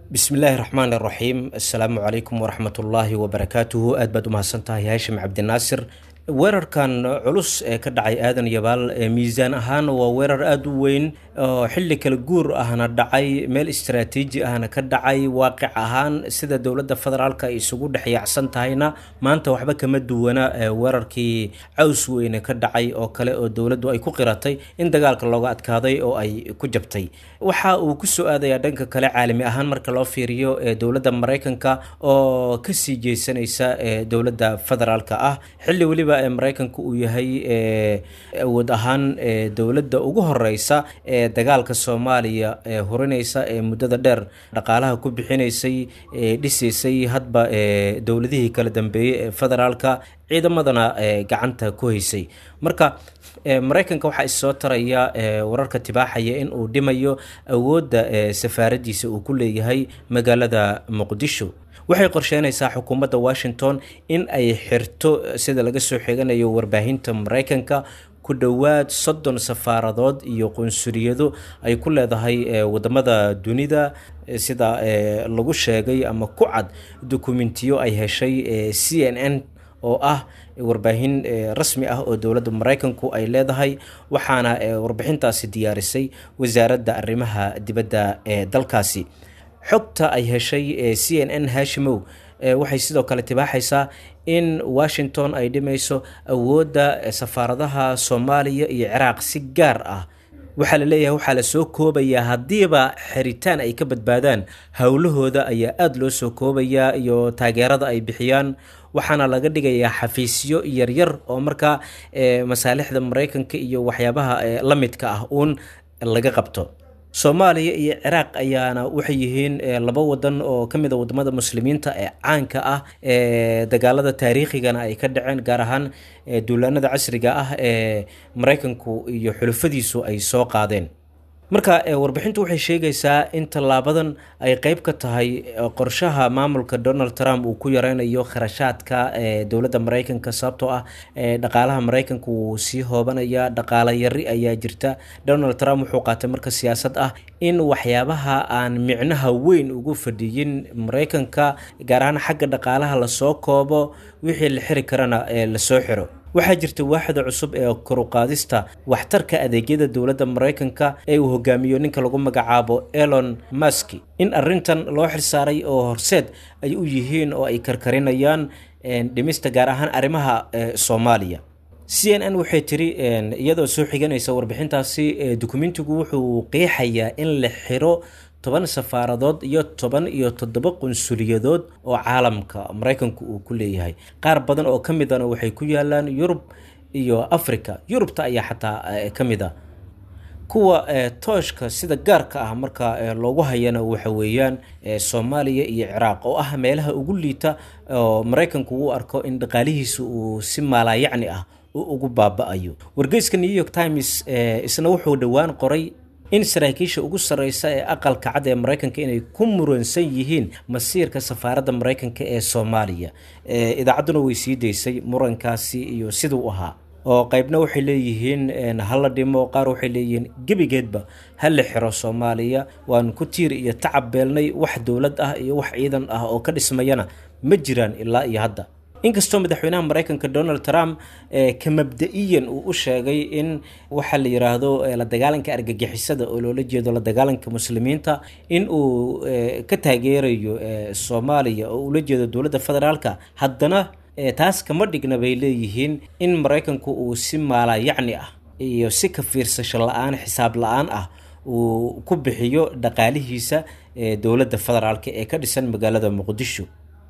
bismillaahi raxmaan iraxiim assalaamu calaykum waraxmatullaahi wabarakaatuhu aad baad u mahadsan tahay haashim cabdinaasir weerarkan culus ee ka dhacay aadan yabaal miisaan ahaan waa weerar aada u weyn oo xilli kala guur ahna dhacay meel istaraatiiji ahna ka dhacay waaqic ahaan sida dowladda federaalka ay isugu dhexyaacsan tahayna maanta waxba kama duwana weerarkii caws weyne ka dhacay oo kale oo dowladdu ay ku qiratay in dagaalka looga adkaaday oo ay ku jabtay waxa uu ku soo aadayaa dhanka kale caalami ahaan marka loo fiiriyo dowladda maraykanka oo kasii jeysanaysa dowladda federaalka ah xilli weliba maraykanka uu yahay awood ahaan dowladda ugu horeysa ee dagaalka soomaaliya ee hurinaysa ee muddada dheer dhaqaalaha ku bixinaysay dhisaysay hadba dowladihii kala dambeeyey ee federaalka ciidamadana gacanta ku haysay marka maraykanka waxaa issoo taraya wararka tibaaxaya in uu dhimayo awoodda safaaradiisa uu ku leeyahay magaalada muqdisho waxay qorsheynaysaa xukuumadda washington in ay xirto sida laga soo xiganayo warbaahinta maraykanka ku dhowaad soddon safaaradood iyo qunsuliyado ay ku leedahay wadamada dunida sida lagu sheegay ama ku cad dokumentiyo ay heshay c n n oo ah warbaahin rasmi ah oo dowladda maraykanku ay leedahay waxaana warbixintaasi diyaarisay wasaaradda arrimaha dibadda ee dalkaasi xogta ay heshay c n n hashimow waxay sidoo kale tibaaxaysaa in washington ay dhimayso awoodda safaaradaha soomaaliya iyo ciraaq si gaar ah waxaa la leeyahay waxaa la soo koobayaa haddiiba xiritaan ay ka badbaadaan howlahooda ayaa aada loo soo koobayaa iyo taageerada ay bixiyaan waxaana laga dhigayaa xafiisyo yaryar oo markaa masaalixda maraykanka iyo waxyaabaha la midka ah uun laga qabto soomaaliya iyo ciraaq ayaana waxay yihiin laba wadan oo ka mid a wadamada muslimiinta ee caanka ah ee dagaalada taariikhigana ay ka dhaceen gaar ahaan duulaanada casriga ah ee maraykanku iyo xulufadiisu ay soo qaadeen marka warbixintu waxay sheegaysaa in tallaabadan ay qeyb ka tahay qorshaha maamulka donald trump uu ku yareynayo kharashaadka dowladda maraykanka sababtoo ah dhaqaalaha maraykanka wuu sii hoobanaya dhaqaala yari ayaa jirta donald trump wuxuu qaatay marka siyaasad ah in waxyaabaha aan micnaha weyn ugu fadhiyin maraykanka gaar ahaan xagga dhaqaalaha lasoo koobo wixii la xiri karana lasoo xiro waxaa jirta waaxda cusub ee koruqaadista waxtarka adeegyada dowladda maraykanka ee uu hogaamiyo ninka lagu magacaabo elon maski in arintan loo xirsaaray oo horseed ay u yihiin oo ay karkarinayaan dhimista gaar ahaan arrimaha soomaaliya c n n waxay tiri iyadoo soo xiganaysa warbixintaasi dokumentigu wuxuu qeexayaa in la xiro toban safaaradood iyo toban iyo toddoba qunsuliyadood oo caalamka maraykanku uu ku leeyahay qaar badan oo ka midana waxay ku yaalaan yurub iyo africa yurubta ayaa xataa ka mid a kuwa tooshka sida gaarka ah marka loogu hayana waxa weeyaan soomaaliya iyo ciraaq oo ah meelaha ugu liita oo maraykanku uu arko in dhaqaalihiisa uu si maalaayacni ah ugu baaba-ayo wargeyska new york times isna wuxuu dhowaan qoray in saraakiisha ugu sarreysa ee aqalka cad ee maraykanka inay ku muransan yihiin masiirka safaaradda maraykanka ee soomaaliya idaacadduna way sii daysay murankaasi iyo siduu ahaa oo qeybna waxay leeyihiin hala dhimo qaar waxay leeyihiin gebigeedba ha la xiro soomaaliya waanu ku tiir iyo tacab beelnay wax dowlad ah iyo wax ciidan ah oo ka dhismayana ma jiraan ilaa iyo hadda inkastoo madaxweynaha maraykanka donald trump ka mabda-iyan uu u sheegay in waxaa la yiraahdo la dagaalanka argagixisada oo loola jeedo la dagaalanka muslimiinta in uu ka taageerayo soomaaliya oo ula jeedo dowladda federaalka haddana taas kama dhigna bay leeyihiin in maraykanku uu si maalayacni ah iyo si ka fiirsasho la-aan xisaab la-aan ah uu ku bixiyo dhaqaalihiisa dowladda federaalka ee ka dhisan magaalada muqdisho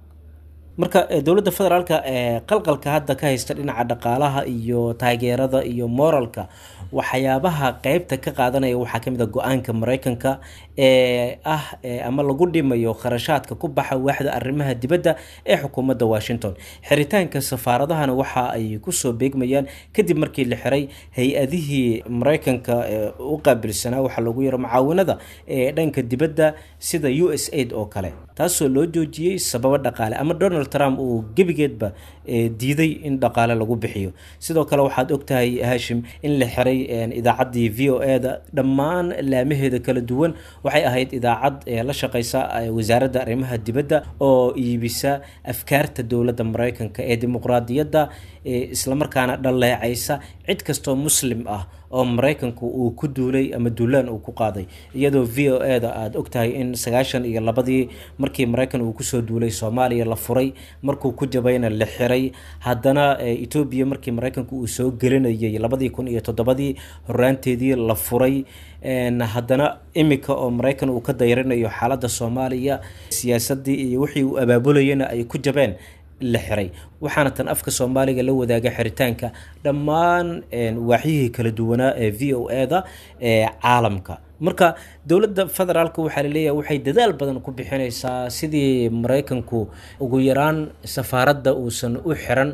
marka dowladda federaalka qalqalka hadda ka haysta dhinaca dhaqaalaha iyo taageerada iyo moralka waxyaabaha qeybta ka qaadanaya waxaa kamid a go-aanka maraykanka ee ah ama lagu dhimayo kharashaadka ku baxa waaxda arrimaha dibadda ee xukuumadda washington xiritaanka safaaradahana waxa ay kusoo beegmayaan kadib markii la xiray hay-adihii maraykanka u qaabilsanaa waxaa lagu yaro mucaawinada ee dhanka dibadda sida u s aid oo kale taasoo loo joojiyey sababo dhaqaale ama donald trump uu gebigeedba diiday in dhaqaale lagu bixiyo sidoo kale waxaad ogtahay haashim in la xiray idaacaddii v o e da dhammaan laamaheeda kala duwan waxay ahayd idaacad la shaqeysa wasaaradda arrimaha dibadda oo iibisa afkaarta dowladda mareykanka ee dimuqraadiyadda islamarkaana dhaleecaysa cid kastoo muslim ah oo maraykanku uu ku duulay ama duulaan uu ku qaaday iyadoo v o e da aada ogtahay in sagaashan iyo labadii markii maraykan uu kusoo duulay soomaaliya la furay markuu ku jabayna la xiray haddana etoobiya markii maraykanku uu soo gelinayay labadii kun iyo toddobadii horaanteedii la furay haddana imika oo maraykan uu ka dayrinayo xaaladda soomaaliya siyaasadii iyo wixii uu abaabulayana ay ku jabeen la xiray waxaana tan afka soomaaliga la wadaaga xiritaanka dhammaan waaxyihii kala duwanaa ee v o e da ee caalamka marka dowladda federaalk waxaa laleeyahay waxay dadaal badan ku bixineysaa sidii maraykanku ugu yaraan safaaradda uusan u xiran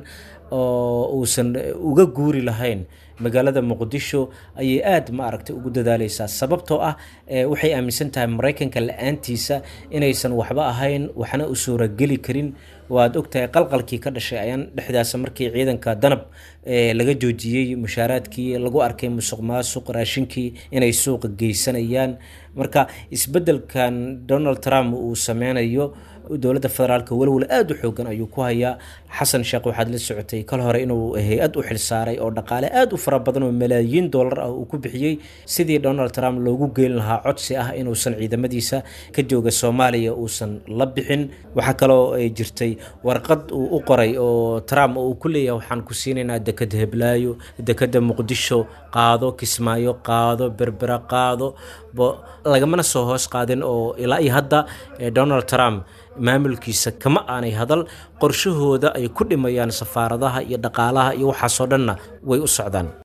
oo uusan uga guuri lahayn magaalada muqdisho ayay aada ma aragtay ugu dadaaleysaa sababtoo ah waxay aaminsan tahay maraykanka la-aantiisa inaysan waxba ahayn waxna u suurageli karin waad ogtahay qalqalkii ka dhashay ayaan dhexdaasa markii ciidanka danab laga joojiyey mushaaraadkii lagu arkay musuq maasuq raashinkii inay suuqa geysanayaan marka isbedelkan donald trump uu sameynayo dowladda federaalk welwel aada u xoogan ayuu ku hayaa xasan sheekh waxaad la socotay kal hore inuu hay-ad u xilsaaray oo dhaqaale aada u fara badan oo malaayiin dollar ah uu ku bixiyey sidii donald trump loogu geyn lahaa codsi ah inuusan ciidamadiisa ka jooga soomaaliya uusan la bixin waxaa kaloo jirtay warqad uu u qoray oo trump uu ku leeyahay waxaan ku siinaynaa dekeda heblaayo dekeda muqdisho qaado kismaayo qaado berbera qaado lagamana soo hoos qaadin oo ilaa iyo hadda donald trump maamulkiisa kama aanay hadal qorshahooda ay ku dhimayaan safaaradaha iyo dhaqaalaha iyo waxaasoo dhanna way u socdaan